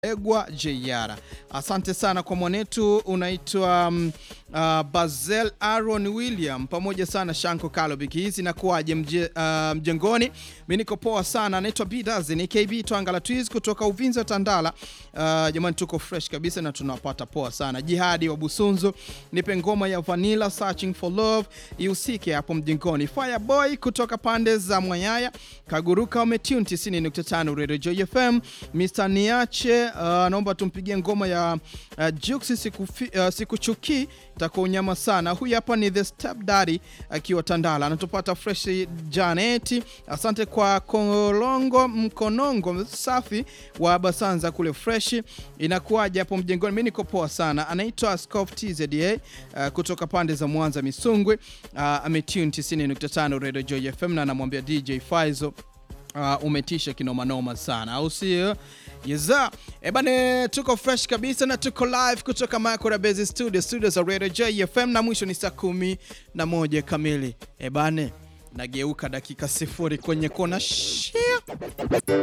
Egwa JR. Asante sana kwa mwanetu unaitwa um, uh, Bazel Aaron William pamoja sana Shanko Kalo biki hizi na kuaje mje, uh, mjengoni. Mimi niko poa sana. Anaitwa Bidaz ni KB Twanga la Twiz kutoka Uvinza Tandala. Uh, jamani tuko fresh kabisa na tunawapata poa sana. Jihadi wa Busunzu nipe ngoma ya Vanilla Searching for Love ihusike hapo mjengoni. Fireboy kutoka pande za Mwayaya Kaguruka umetune 90.5 Radio Joy FM. Mr Niache uh, naomba tumpigie ngoma ya uh, Jux sikufi, uh, sikuchuki takuwa unyama sana. Huyu hapa ni the step daddy akiwa Tandala, anatupata fresh Janeti. Asante kwa kolongo mkonongo safi wa Basanza kule fresh. Inakuwaje hapo mjengoni? Mimi niko poa sana. Anaitwa Scoff TZA uh, kutoka pande za Mwanza Misungwe. Uh, ametune 90.5 Radio Joy FM na anamwambia DJ Faizo Uh, umetisha kinomanoma sana au sio? Yeza. Ebane tuko fresh kabisa na tuko live kutoka Makora Base Studio, studio za Radio J FM na mwisho ni saa kumi na moja kamili. Ebane nageuka dakika sifuri kwenye kona shia